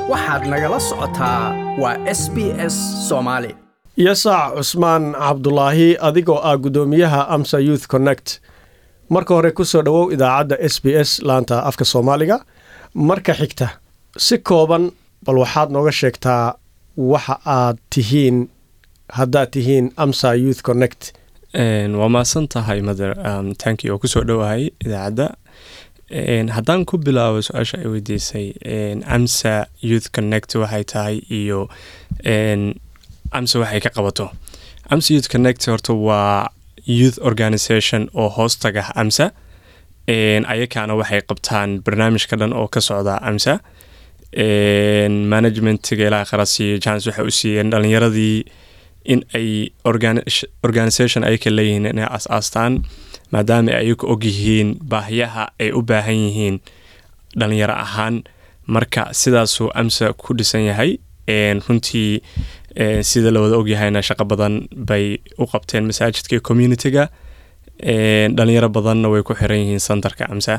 waxaad nagala socotaa waa s b s soomaali yasac cusmaan cabdulaahi adigoo ah guddoomiyaha amsa youth connect marka hore ku soo dhowow idaacadda s b s laanta afka soomaaliga marka xigta si kooban bal waxaad nooga sheegtaa waxa aad tihiin haddaad tihiin amsa youth connect waa mahadsan tahay mother um, tanki oo kusoo dhowahay idaacadda haddaan ku bilaabo su-aasha ay weydiisay amsa youth connect waxay tahay iyo amsa waxay ka qabato amsa youth connect horta waa youth organisation oo hoostaga amsa ayakaana waxay qabtaan barnaamijka dhan oo ka socda amsa managementiga ilaa qarasiiyo jans waxay u siiyeen dhalinyaradii in ay organisation ayaka leeyihiin inay as-aastaan maadaama ay ayaku ogyihiin baahiyaha ay u baahan yihiin dhalinyaro ahaan marka sidaasuu amsa ku dhisan yahay runtii sida la wada ogyahayna shaqo badan bay u qabteen masaajidka communitiga dhalinyaro badanna way ku xiran yihiin santarka amsa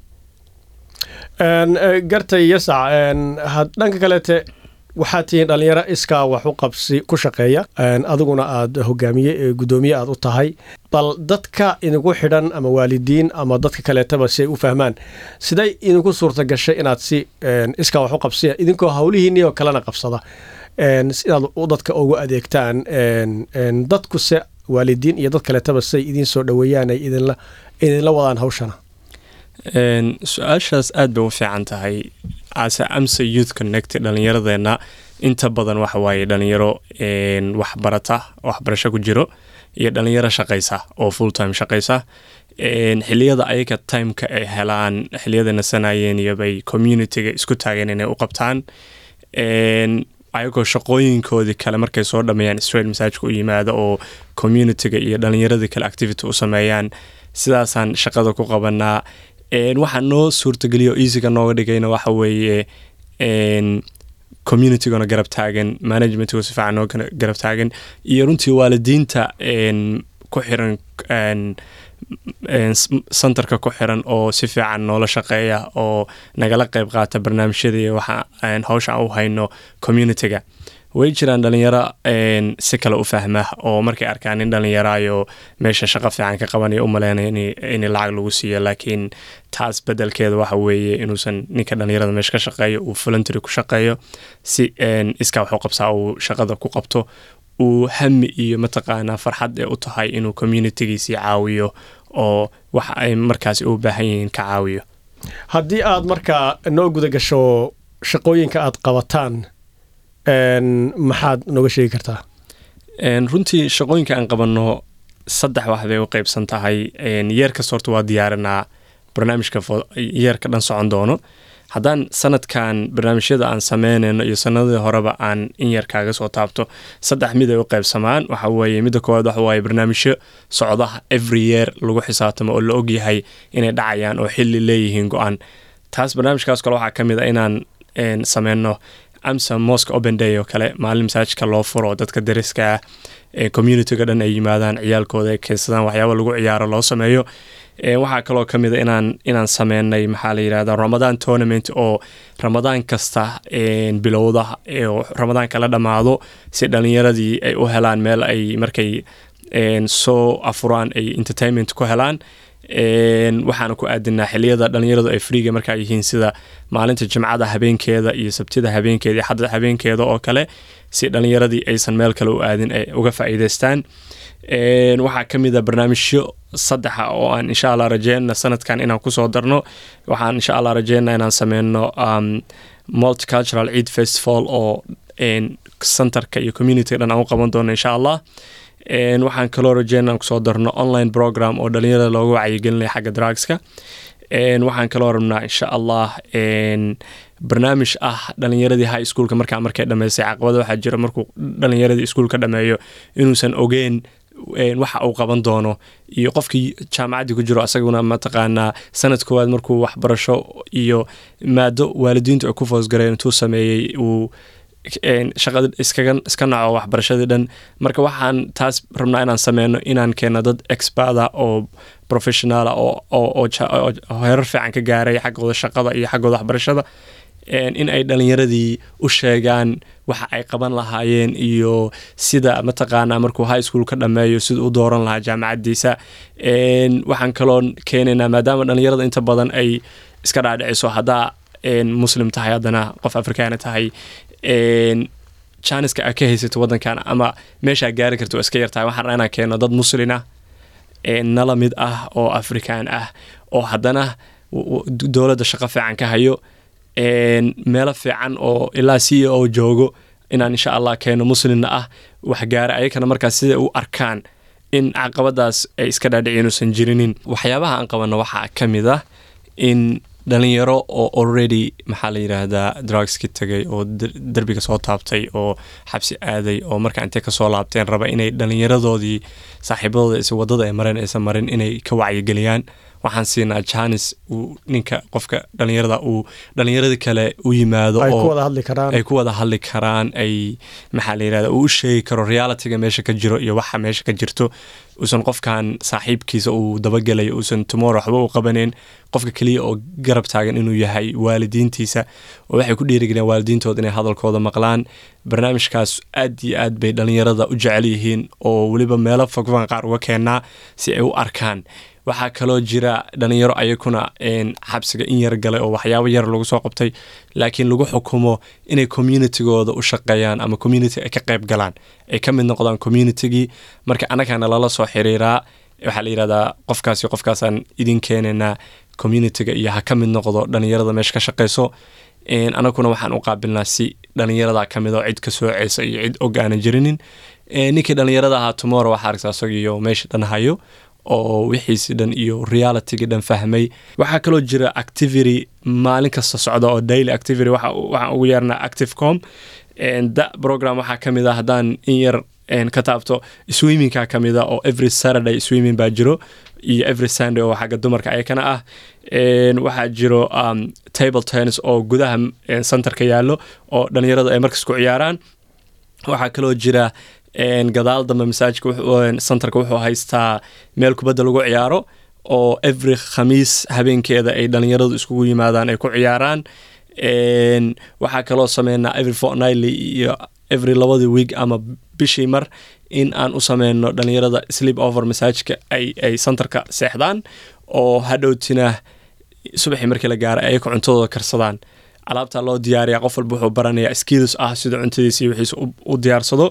gartay yasac dhanka kaleete waxaad tihiin dhalinyaro iskaa wax u qabsi ku shaqeeya adiguna aad hogaamiye guddoomiye aad u tahay bal dadka idinku xidhan ama waalidiin ama dadka kaleetaba si ay u fahmaan siday idinku suurta gashay inaad si iskaa wax u qabsiya idinkoo howlihiinnioo kalena qabsada inaad dadka ugu adeegtaan dadkuse waalidiin iyo dad kaleetaba siay idiin soo dhoweeyaan ay idinla wadaan hawshana su-aashaas aad bay u fiican tahay ase amsa youth connect dhalinyaradeenna inta badan waxa waaye dhalinyaro waxbarata waxbarasho ku jiro iyo dhalinyaro shaqaysa oo full time shaqaysa xiliyada ayaga timeka ay helaan xiliyada nasanayeen iyobay communitiga isku taageen inay u qabtaan ayagoo shaqooyinkoodii kale markay soo dhameeyaan israel masaajka u yimaada oo communitiga iyo dhalinyaradii kale activity u sameeyaan sidaasaan shaqada ku qabanaa waxaa noo suurtageliya oo easyga nooga dhigayna waxa weeye communitygona garab taagan managementgo si fiican noo garab taagan iyo runtii waalidiinta ku xiran santarka ku xiran oo si fiican noola shaqeeya oo nagala qeyb qaata barnaamijyada iyo waxa hawsha u hayno communitiga way jiraan dhalinyaro si kale u fahma oo markay arkaan nin dhalinyaraayo meesha shaqo fiican ka qabanaya u maleynaya in lacag lagu siiyo laakiin taas bedelkeeda waxa weeye inuusan ninka dhalinyarada meesha ka shaqeeyo uu voluntary ku shaqeeyo si iskaa waxu qabsaa uu shaqada ku qabto uu hami iyo mataqaanaa farxad ee u tahay inuu communitigiisii caawiyo oo waxa ay markaasi u baahan yihiin ka caawiyo haddii aad markaa noo guda gasho shaqooyinka aad qabataan maxaad nooga sheegi kartaa runtii shaqooyinka aan qabanno saddex wax bay u qeybsan tahay yeer kasta horta waa diyaarinaa barnaamijka yeerka dhan socon doono haddaan sanadkan barnaamijyada aan sameynayno iyo sanadadii horeba aan in yar kaaga soo taabto saddex mid ay u qeybsamaan waxa weeye midda koowaad waxa waaye barnaamijyo socda every year lagu xisaabtamo oo la ogyahay inay dhacayaan oo xilli leeyihiin go-aan taas barnaamijkaas kale waxaa ka mid a inaan sameyno amsa mosque open day oo kale maalin masaajidka loo furo dadka dariska ah ee communitiga dhan ay yimaadaan ciyaalkooda ay keensadaan waxyaaba lagu ciyaaro loo sameeyo waxaa kaloo ka mid a inaan inaan sameynay maxaa la yidhahda ramadaan tournament oo ramadaan kasta bilowda oo ramadaanka la dhammaado si dhalinyaradii ay u helaan meel ay markay soo afuraan ay entertainment ku helaan waxaana ku aadinaa xiliyada dhalinyaradu ay friiga markaa yihiin sida maalinta jimcada habeenkeeda iyo sabtida habeenkeeda iyo xadda habeenkeeda oo kale si dhalinyaradii aysan meel kale u aadin ay uga faa'iidaystaan waxaa ka mid a barnaamijyo saddexa oo aan insha allah rajeyna sanadkan inaan kusoo darno waxaan insha allah rajeyna inaan sameyno multicultural ciid festival oo centerka iyo communityga dhan aan u qaban doono insha allah waxaan kaloo rajeyna aan kusoo darno online program oo dhalinyarada looga wacyigelinaya xagga drugska waxaan kaloo rabnaa insha allah barnaamij ah dhalinyaradii high schoolka markaa markay dhameysay caqabada waxaa jira markuu dhalinyaradii iskuolka dhameeyo inuusan ogeen waxa uu qaban doono iyo qofkii jaamacaddii ku jiro asaguna mataqaanaa sanad koowaad markuu waxbarasho iyo maado waalidiintu ay ku foosgareen intuu sameeyey uu shaqada iskaga iska naco waxbarashadii dhan marka waxaan taas rabnaa inaan sameyno inaan keeno dad experda oo professionala oo oo heerar fiican ka gaaray xaggooda shaqada iyo xaggooda waxbarashada een, in ay dhalinyaradii u sheegaan waxa ay qaban lahaayeen iyo sida mataqaanaa markuu high school ka dhammeeyo sida u dooran lahaa jaamacaddiisa Een, waxaan kaloo keenaynaa maadaama dhalinyarada inta badan ay iska dhaadhiciso haddaa een, muslim tahay haddana qof afrikaana tahay een, janiska aad ka haysato wadankan ama meeshaa gaari karto waa iska yartahay waxaan rabnaa inaan keeno dad muslin ah ee nala mid ah oo afrikaan ah oo haddana w- w- dowladda shaqo fiican ka hayo een, meelo fiican oo ilaa c e o joogo inaan insha allah keeno muslimna ah wax gaara ayakana markaas sida u arkaan in caqabadaas ay iska dhaadhicin uusan jirinin waxyaabaha aan qabanno waxaa ka mid ah in dhalinyaro oo already maxaa la yidhaahdaa drugski tagay oo der- derbiga soo taabtay oo xabsi aaday oo marka intay kasoo laabteen raba inay dhalinyaradoodii saaxiibadooda is wadada ay mareen aysan marin inay ka wacyigeliyaan waxaan siinaa janis uu ninka qofka dhalinyarada uu dhalinyaradii kale u yimaado ay ku oo wada hadli karaan ay ku wada hadli karaan ay maxaa la yidhahda uu u sheegi karo realityga meesha ka jiro iyo waxa meesha ka jirto uusan qofkan saaxiibkiisa uu dabagelayo uusan tomorrow waxba u qabaneyn qofka keliya oo garab taagan inuu yahay waalidiintiisa oo waxay ku dhiirigeliyaan waalidiintooda inay hadalkooda maqlaan barnaamijkaas aad iyo aad bay dhalinyarada u jecel yihiin oo weliba meelo fogfan qaar uga keenaa si ay u arkaan waxaa kaloo jira dhalinyaro ayakuna een, xabsiga in yar galay oo waxyaabo yar lagu soo qabtay laakiin lagu xukumo inay communitygooda u shaqeeyaan ama community ay ka qayb galaan ay ka mid noqdaan communitygii marka annagana lala soo xiriiraa waxaa la yidhahdaa qofkaasi qofkaasaan idin keenaynaa communityga iyo ha ka mid noqdo dhalinyarada meesha ka shaqeyso Een, anaguna waxaan u qaabilnaa si dhalinyarada ka mid oo cid ka sooceysa iyo cid og aanan jirinin Een, ninkii dhalinyarada ahaa tomorrow waxaa aragtaa isagiyo meesha dhan hayo oo wixiisi dhan iyo realitygii dhan fahmay waxaa kaloo jira activity maalin kasta socda oo daily activity waxa waxaan ugu yeernaa activecom Een, da program waxaa ka mid ah haddaan in yar een, ka taabto swimmingka ka mid a oo every saturday swimming baa jiro iyo every sunday oo xagga dumarka ayakana ah Een, waxaa jiro um, table tennis oo gudaha een, centerka yaallo oo dhalinyarada ay markas ku ciyaaraan waxaa kaloo jira een, gadaal dambe masaajidka wuxuu- een, centerka wuxuu haystaa meel kubadda lagu ciyaaro oo every khamiis habeenkeeda ay dhalinyaradu iskugu yimaadaan ay ku ciyaaraan Een, waxaa kaloo sameynaa every fortnightly iyo every labadii week ama bishii mar in aan u sameyno dhalinyarada sleep over masaajidka ay ay centerka seexdaan oo hadhowtina subaxii markii la gaaro ay ayaka cuntadooda karsadaan alaabta loo diyaariya qof walba wuxuu baranayaa skills ah sida cuntadiisa iyo wixiisa u- u diyaarsado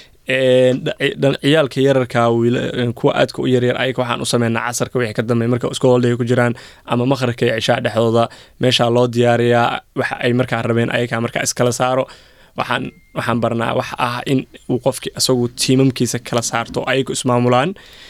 Een, dha- dha- ciyaalka yararka wiila- een, kuwa aadka u yaryar ayaga waxaan u sameynaa casarka wixii ka dambeey marka iskoolday ku jiraan ama maqribka iyo cishaa dhexdooda meeshaa loo diyaariyaa waxa ay markaa rabeen ayagaa markaa iskala saaro waxaan waxaan barnaa wax ah in uu qofki isagu tiimamkiisa kala saarto oo ayagu ismaamulaan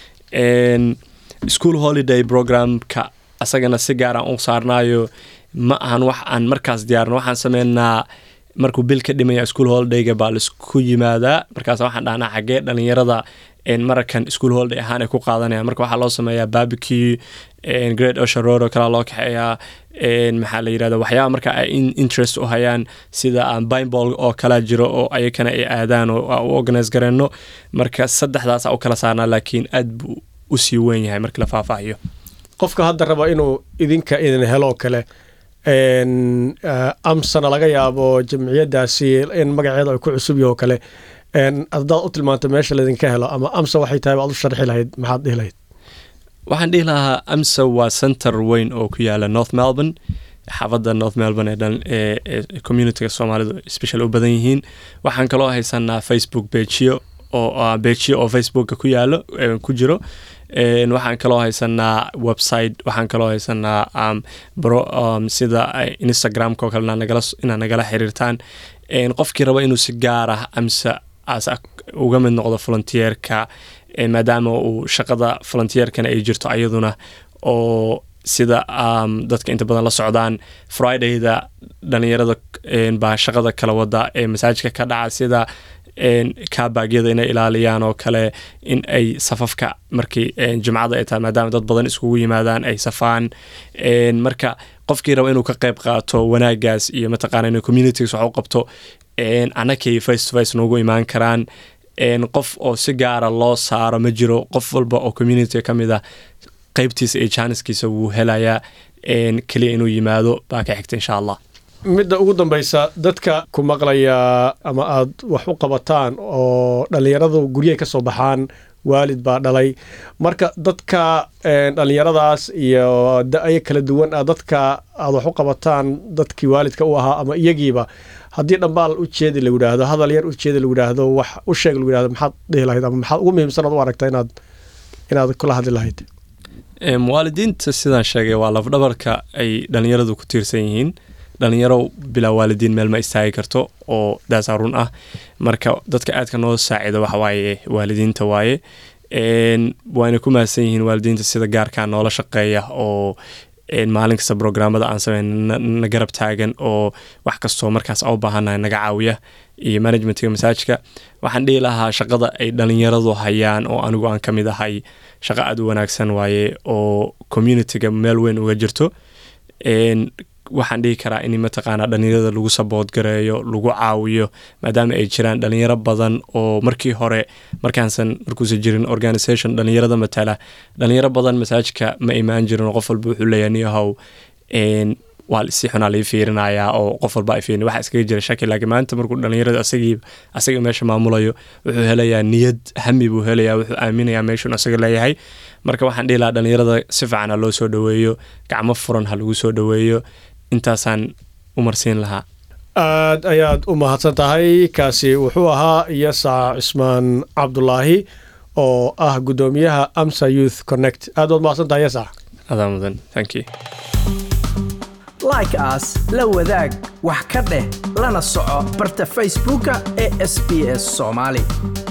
Een, school holiday programka asagana si gaar aan u saarnaayo ma ahan wax aan markaas diyaarno waxaan sameynaa markuu bil ka dhimaya school holidayga baa laisku yimaadaa markaas waxaan dhahnaa xagee dhalinyarada een, marakan school holiday ahaan ay ku qaadanayaan marka waxaa loo sameeyaa barbecue een, great ocean road oo kalea loo kaxeeyaa een, maxaa la yidhahda waxyaaba marka ay in- interest u hayaan sida aan bineball oo kala jiro oo ayakana ay aadaan oo aan u organise gareyno marka saddexdaas u kala saarnaa laakiin aad buu u sii weyn yahay markii la faahfaahiyo qofka hadda raba inuu idinka idin helo oo kale een, eh, amsana laga yaabo jamciyadaasi in magaceeda ay ku cusub yaho kale een, haddaad u tilmaanto meesha laydinka helo ama amsa waxay tahay baad u sharxi lahayd maxaad dhihi lahayd waxaan dhihi lahaa amsa waa center weyn oo ku yaala north melbourne xaafadda north melbourne ee dhan ee ee communityga soomaalidu special u badan yihiin waxaan kaloo haysanaa facebook bejiyo oo ah, bejiyo oo facebooka ku yaalo ee, ku jiro Een, waxaan kaloo haysanaa website waxaan kaloo haysanaa um, bro, um, sida ay instagramka oo kale inaa nagala inaa nagala xiriirtaan Een, qofkii raba inuu si gaar ah amsa as uga mid noqdo volunteerka ee, maadaama uu shaqada volunteerkana ay jirto ayaduna oo sida um, dadka inta badan la socdaan fridayda dhalinyarada een, baa shaqada kala wada ee masaajidka ka dhaca sida een, kaabagyada inay ilaaliyaan oo kale in ay safafka markii een, jimcada ay tahay maadaama dad badan iskugu yimaadaan ay safaan Een, marka qofkii raba inuu ka qayb qaato wanaagaas iyo mataqaana inuu communities wax u qabto een, annakay face to face noogu imaan karaan een, qof oo si gaara loo saaro ma jiro qof walba oo community ka mid ah qaybtiisa iyo jaaniskiisa wuu helayaa een, keliya inuu yimaado baa ka xigta insha allah midda ugu dambaysa dadka ku maqlaya ama aad wax u qabataan oo dhallinyaradu guryahay ka soo baxaan waalid baa dhalay marka dadka dhallinyaradaas iyo da-yo kala duwan ah dadka aad wax u qabataan dadkii waalidka u ahaa ama iyagiiba haddii dhambaal u jeedi lagu yidhaahdo hadal yar u jeedi lagu yidhaahdo wax u sheeg lagu yidhahdo maxaad dhihi lahayd ama maxaad ugu muhiimsan aad u aragta inaad inaad kula hadli lahayd waalidiinta sidaan sheegay waa lafdhabarka ay dhallinyaradu ku tiirsan yihiin dhalinyaro bilaa waalidiin meel ma istaagi karto oo daasaa run ah marka dadka aadka noo saaciida waxawaaye waalidiinta waaye waana ku mahadsan yihiin waalidiinta sida gaarkaa noola shaqeeya oo maalin kasta brograamada aan sameyn na garab taagan oo wax kastoo markaas a u baahannahay naga caawiya iyo managementga masaajidka waxaan dhihi lahaa shaqada ay dhalinyaradu hayaan oo anigu aan ka mid ahay shaqo aada u wanaagsan waaye oo communityga meel weyn uga jirto waxaan dhihi karaa in mataqaanaa dhalinyarada lagu sabood gareeyo lagu caawiyo maadaama ay jiraan dhalinyaro badan oo markii hore markaansan markuusan jirin organisation dhalinyarada matala dhalinyaro badan masaajidka ma imaan jirin oo qof walba wuxuu leeyahay niyahow waa si xunaa lii fiirinayaa oo qof walba ay fiirin waxa iskaga jira shaki laakiin maanta markuu dhalinyarada asagii asaga meesha maamulayo wuxuu helayaa niyad hami buu helayaa wuxuu aaminayaa meeshun asaga leeyahay marka waxaan dhihi lahaa dhalinyarada si fiican ha loo soo dhoweeyo gacmo furan ha lagu soo dhoweeyo intaasaan u marsiin lahaa aad ayaad u mahadsan tahay kaasi wuxuu ahaa yasac cismaan cabdulaahi oo ah guddoomiyaha amsa youth connect aad waad mahadsan tahay yasac adaa mudan thank you like as la wadaag wax ka dheh lana soco barta facebooka ee sb s soomaali